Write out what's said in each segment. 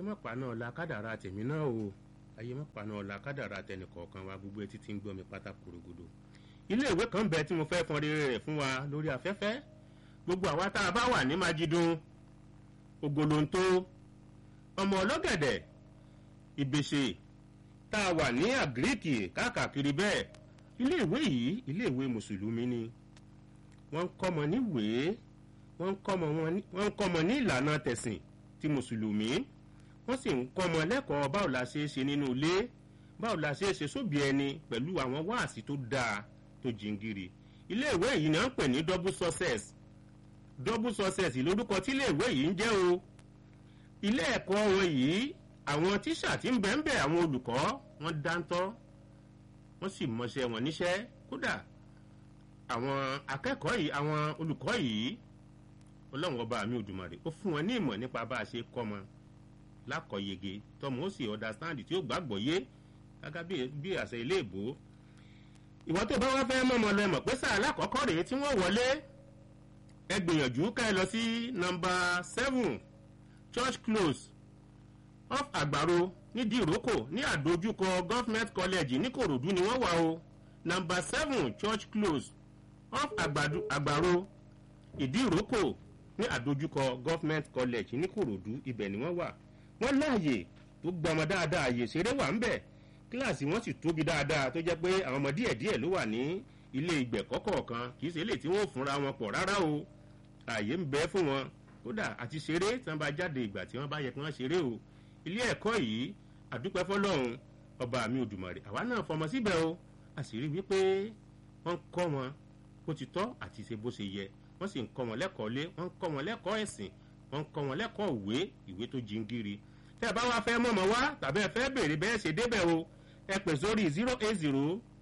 má paná ọ̀la kádàrá tèmi náà o ayé má paná ọ̀la kádàrá tẹnìkọ̀ọ̀kan wa gbogbo etí tí ń gbọ́ mi pátá korogodo ilé ìwé kan bẹ tí mo fẹ́ fọn rere rẹ̀ fún wa lórí afẹ́fẹ́ gbogbo àwa tá a bá wà ní májídùn ògòlóńtó ọmọ ọlọ́gẹ̀dẹ̀ ìbèṣe tá a wà ní àgíríkì káàkiri bẹ́ẹ̀ ilé ìwé yìí ilé ìwé mùsùlùmí ni wọ́n ń kọ́mọ níwèé wọ́n ń kọ́mọ ní ìlànà tẹ̀sìn ti mùsùlùmí wọ́n sì ń kọ́mọ lẹ́kọ̀ọ́ báwo la ṣe é ṣe nínú ilé báwo la ṣe é ṣe sóbì ẹni pẹ̀lú àwọn wáàsí tó dáa tó jingiri ilé ìwé yìí ni wọ́n ń pè ní double success double success lórúkọ tí ilé ìwé yìí ń jẹ́ o ilé ẹ̀kọ́ wọn yìí àwọn tíṣà tí ń bẹ̀ ń bẹ̀ àwọn olùkọ́ wọn dáńtọ́ wọ́n sì mọṣẹ́ wọn níṣẹ́ kódà àwọn akẹ́kọ̀ọ́ yìí àwọn olùkọ́ yìí ọlọ́run ọba mi òdùmarè ó fún wọn ní ìmọ̀ nípa bá a ṣe kọ́ wọn lákọ̀yege tọmọ ó sì understand tí ó gbàgbọ́ yé gágá bí àṣẹ ilé ìbò ìwọ tó bá wá fẹ́ mọ̀mọ́ lọ ẹ̀mọ̀ pé sáà lákọ̀ọ́kọ́ rèé tí wọ́n wọlé ẹ gbìyànjú ká ẹ lọ sí nọmba seven church close off àgbàro nídìí ìrókò ní àdójúkọ government college ní kòròdú ni wọ́n wà o nọmba seven church close off àgbàro ìdí ìrókò ní àdójúkọ government college ní kòròdú ibẹ̀ ni wọ́n wà wọ́n láàyè tó gbọmọ dáadáa àyè ṣeré wà ń bẹ̀ kíláàsì wọn sì tóbi dáadáa tó jẹ́ pé àwọn ọmọ díẹ̀ díẹ̀ ló wà ní ilé ìgbẹ̀kọ́ kọ̀ọ̀kan kì í ṣe eléyìí tí wọ́n fúnra wọn pọ̀ rárá o àyè ń bẹ fún wọn kódà àti ṣeré tí wọ́n bá jáde ìgbà tí wọ́n bá yẹ kí wọ́n ṣeré o ilé ẹ̀kọ́ yìí àdúpẹ́ fọlọ́run ọba mi òdùmarè àwa náà fọmọ síbẹ̀ o a sì rí wípé wọ́n ń kọ́ wọn bó ti tọ́ àti ṣe bó ṣe yẹ wọ́n sì ń kọ́ wọn lẹ́kọ̀ọ́ lé wọ́n ń kọ́ wọn lẹ́kọ̀ọ́ ẹ̀sìn wọ́n ń kọ́ wọn lẹ́kọ̀ọ́ ìwé ìwé tó jingiri tẹ́ ẹ bá wá fẹ́ mọ̀mọ́ wá tàbí ẹ fẹ́ béèrè bẹ́ẹ̀ ṣe débẹ̀ o ẹ pè sórí zero eight zero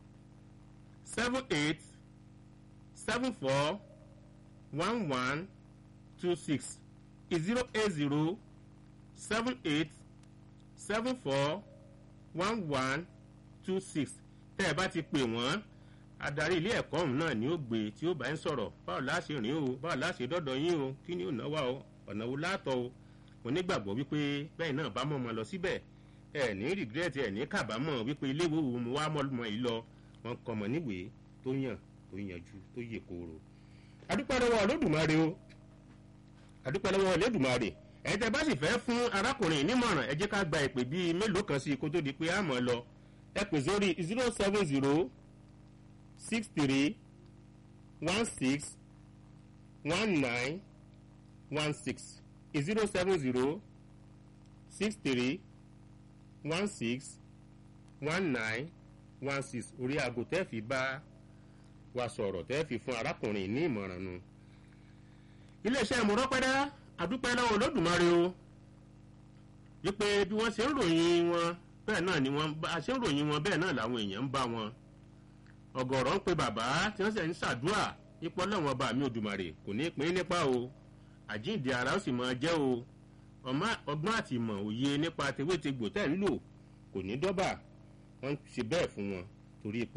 seven eight seven four one one two six zero eight zero seven eight seven four one one two six tẹ́ ẹ bá ti pè wọ́n adarí ilé ẹ̀kọ́ ọ̀hún náà ni ó gbé tí ó bá ń sọ̀rọ̀ báwo la ṣe rìn o báwo la ṣe dọ́dọ̀ yín o kí ni ò náwó o ọ̀nà wo látọ̀ o mo nígbàgbọ́ wípé bẹ́ẹ̀ náà bá mọ̀ ọmọ lọ síbẹ̀ ẹ ní rìgírẹ́tì ẹ ní kábàámọ̀ wípé ilé ìwé wo mo wá mọ́ yìí lọ wọn kọ́ mọ̀ níwèé tó yàn tó yanjú tó yè kooro. adúpẹ́ lọ́wọ́ olódùmarè o adúpẹ́ lọ́wọ́ olódùmarè ẹ̀yin tẹ́ bá sì fẹ́ fún arákùnrin nímọ̀ràn ẹ jẹ́ ká gba ìpè bíi mélòó kan sí i kó tó di pé a mọ̀ lọ ẹ pè sórí zero seven zero six three one six one nine one six zero seven zero six three one six one nine one six orí aago tẹ́ fi bá wa sọ̀rọ̀ tẹ́ fi fún arákùnrin ní ìmọ̀ràn nu. iléeṣẹ́ ìmúrọ́pẹ́dá àdúpẹ́ lọ́wọ́ olódùmarè o wípé bí wọ́n ṣe ń ròyìn wọn bẹ́ẹ̀ náà ni wọ́n bá ṣe ń ròyìn wọn bẹ́ẹ̀ náà làwọn èèyàn ń bá wọn. ọ̀gọ̀rọ̀ ń pe bàbá tí wọ́n sì ń ṣàdúrà ipò ọlọ́wọ́n bá mi òdùmarè kò ní pín nípa o àjíǹde ara ó sì máa jẹ́ o ọgbọ́n àti ìmọ̀ òye nípa tewétegbò tẹ́ ń lò kò ní dọ́bà wọ́n ń ṣe bẹ́ẹ̀ fún wọn torí pé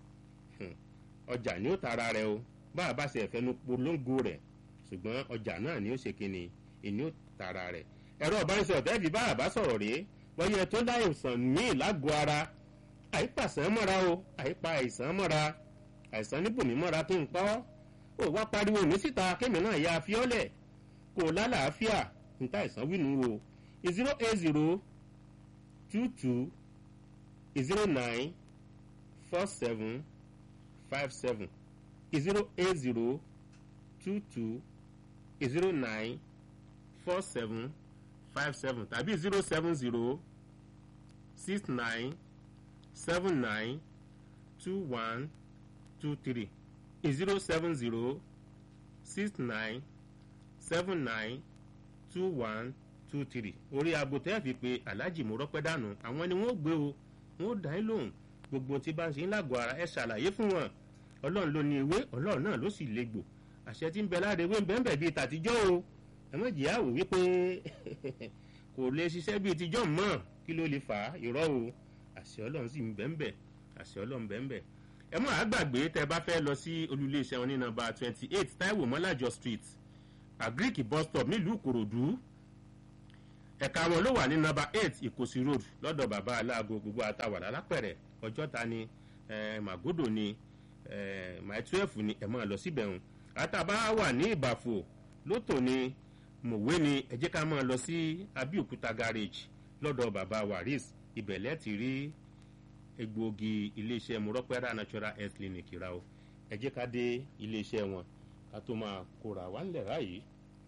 ọjà ni ó tara rẹ o bá a bá ṣe ẹ̀fẹ́nu polongo rẹ̀ ṣùgbọ́n ọjà náà ni ó ṣe kíni ìní ó tara rẹ̀ ẹ̀rọ ìbánisọ̀rọ̀ tẹ́ fi bá a bá sọ̀rọ̀ rèé wọ́n yẹ tó láìsàn míì lágọ̀ọ́ ara àìpàṣán mọ́ra o àìpa àìsàn mọ́ra àìsàn níbòmí mọ́ra tó ń pa ọ́ ó wá pariwo ní síta kémi náà ya fiọ́lẹ̀ kò lálàáfíà níta ìsàn wínú o zero eight zero two two zero nine four seven five seven zero eight zero two two zero nine four seven five seven tàbí zero seven zero six nine seven nine two one two three zero seven zero six nine seven nine two one two three orí aago tẹ́ fi pé aláàjì mo rọ́pẹ́ dànù àwọn ni wọ́n gbé o wọ́n dá yín lóhùn gbogbo tí bá ń ṣe ń lágọ̀ọ́ ara ẹ ṣàlàyé fún wọn ọlọ́run ló ní ewé ọlọ́run náà ló sì légbò àṣẹ tí ń bẹ láre ewé ń bẹ́ẹ̀ bẹ́ẹ̀ bíi tàtijọ́ o ẹ má jìyà wò wípé kò lè ṣiṣẹ́ bíi tijọ́ mọ́ kí ló lè fà á irọ́ o àṣẹ ọlọ́run sì ń bẹ́ẹ̀ bẹ́ẹ̀ àṣẹ ọlọ́run bẹ́ẹ̀ bẹ́ẹ̀ ẹ mọ̀ àgbàgbé tẹ bá fẹ́ lọ sí olúléeṣẹ́ wọn ní nọmba twenty eight taiwo mọ́lájọ street agric bus stop nílùú ìkòròdú ẹ̀ka wọn ló wà ní nọ́mbà eight ìkòsí road lọ́dọ̀ bàbá aláàgọ́ gbogbo àtàwàdà lápẹ̀rẹ̀ ọjọ́ta ni màgòdò ni my twelve ni ẹ̀ máa lọ síbẹ̀ hùn àtàbá wà ní ìbàfò lótò ni mòwe ni ẹ jẹ́ ká máa lọ sí abíòkúta garage lọ́dọ̀ bàbá waris ibẹ̀lẹ́ ti rí egbòogi iléeṣẹ́ murọ́pẹ́rà natural health clinic ra o ẹ jẹ́ ká dé iléeṣẹ́ wọn ká tó máa kóra wá ńlẹ̀ ráyìí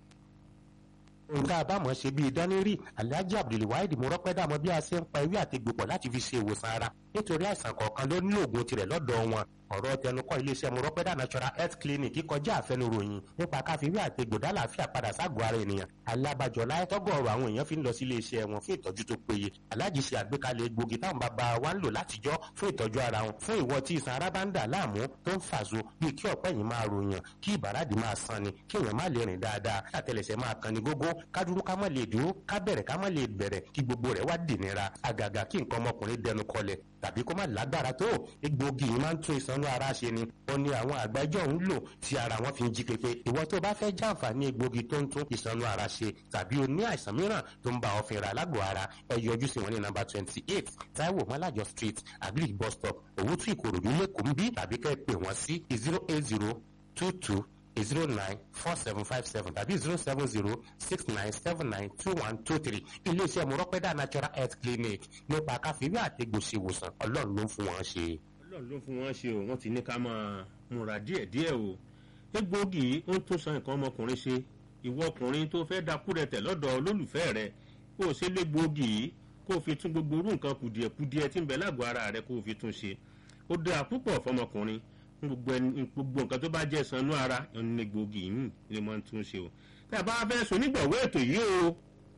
nǹkan àbámọ̀ ṣe bíi dánírì alhaji abdulwaheed mọ́rọ́pẹ́dà mọ bí a ṣe ń pa ewé àti gbòpọ̀ láti fi ṣe ìwòsàn ara nítorí àìsàn kọ̀ọ̀kan ló ní oògùn tirẹ̀ lọ́dọ̀ wọn ọ̀rọ̀ tẹnukọ́ iléeṣẹ́ mọ́rọ́pẹ́dà natural health clinic kọjá àfẹnuròyìn nípa káfíwé àti gbòdá làáfíà padà ságọ́ ara ènìyàn alábàjọ láyé tọ́gọ̀ọ̀rọ̀ àwọn èèyàn fi ń lọ sí iléeṣẹ́ wọn fún ìtọ́jú tó péye alhaji ṣe àgbékalẹ̀ egbògi táwọn bàbá wa ń lò látijọ́ fún ìtọ́jú ara wọn fún ìwọ tí ìsan ara bá ń dà láàmú tó ń fàṣọ bíi kí ọ̀pẹ́ yìí máa ròyàn kí ìbàràdì máa san ni kí èèyàn má lè rìn dáadáa àtẹlẹsẹ̀ máa kan ni gógó ká dúró ká má lè dúró ká bẹ̀rẹ̀ ká má lè bẹ̀rẹ̀ kí gbogbo rẹ̀ wá dìnira àgàgà kí nǹkan ọmọkùnrin dẹnu kọlẹ̀ tàbí kó má lágbára tó egbògi yìí máa ń tún ìsanú ara ṣe ni ó ní àwọn àgbájọ ń lò tí ara wọn fi ń jí pépé ìwọ tó bá fẹ́ jàǹfààní egbògi tó ń tún ìsanú ara ṣe tàbí o ní àìsàn mìíràn tó ń bá ọ fínra lágbo ara ẹ yọjú sí wọn ní nọ́mbà twenty eight taiwo malajo street agric bus stop òwútú ìkòròdú lẹ́kọ̀ọ́ ń bí tàbí kẹ́ ẹ pè wọ́n sí zero eight zero two two zero nine four seven five seven tàbí zero seven zero six nine seven nine two one two three iléeṣẹ́ mọ̀rọ́pẹ́dà natural health clinic nípa káfíńwé àtẹ̀gbòsí ìwòsàn ọlọ́run ló ń fún wọn ṣe. ọlọ́run ló ń fún wọn ṣe o wọ́n ti ní ká máa múra díẹ̀díẹ̀ o egbòogi ó ń tún san nǹkan ọmọkùnrin ṣe ìwọ ọkùnrin tó fẹ́ dakú rẹ tẹ̀ lọ́dọ̀ olólùfẹ́ rẹ kó o ṣe légbòogi yìí kó o fi tún gbogbo orú nǹkan kùdìẹ̀kudìẹ tí ń bẹ lágọ̀ọ́ ara rẹ kó o fi tún ṣe ó dáa púpọ̀ fọmọkùnrin gbogbo gbogbo nǹkan tó bá jẹ́ sanú ara ní gbòógì yìí ni mo tún ṣe o tá a bá fẹ́ sùn nígbàwó ètò yìí o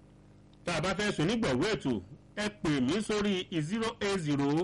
tá a bá fẹ́ sùn nígbàwó ètò ẹ pè mí sórí zero eight zero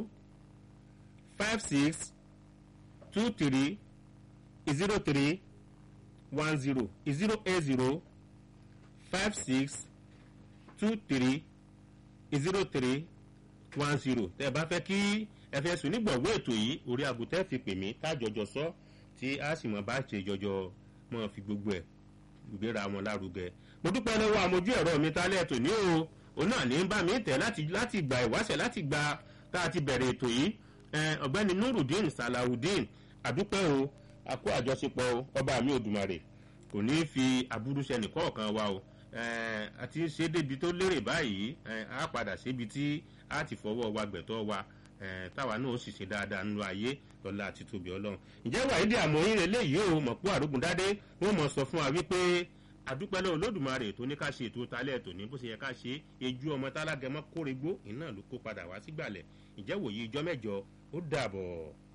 five six two three zero three one zero zero eight zero five six two three zero three one zero tẹ́ ẹ bá fẹ́ kí ẹ fẹ́ sùn nígbàgbọ́ ètò yìí orí àgùntẹ́ fi pè mí tájọjọ sọ tí a sì mọ̀ bá ṣe jọjọ mọ̀ fi gbogbo ẹ̀ gbéra wọn lárugẹ. mo dúpẹ́ lọ́wọ́ àmojú ẹ̀rọ mi tálẹ̀ ètò ní o òun náà ní bá mi tẹ̀ láti láti gba ìwáṣẹ̀ láti gba tá a ti bẹ̀rẹ̀ ètò yìí ọ̀gbẹ́ni nurudeen salawudeen àdúpẹ́ o àkó àjọṣepọ̀ o ọba mi òdùmarè kò ní í fi aburú sẹ́nì kọ̀ọ̀kan wa o àti ṣe débi tó lérè báyìí a padà síbi tí a ti fọwọ́ wa gbẹ̀tọ́ wa táwa náà ó sì ṣe dáadáa nínú ayé lọ́la àti tóbi ọlọ́run. ǹjẹ́ wàhídì àmọ́yìn eléyìí ò mọ̀ pé àrógundádé wọ́n mọ̀ sọ fún wa wípé àdúpẹ́ lọ́wọ́ olódùmarè tó ní ká ṣe ètò talẹ̀ ètò ní bó ṣe yẹ ká ṣe ejú ọmọ tálágẹmọ kórègbó iná ló kó padà wá sígbàlẹ̀ ǹjẹ́ wòye ijọ́ mẹ́jọ ó dàbọ̀.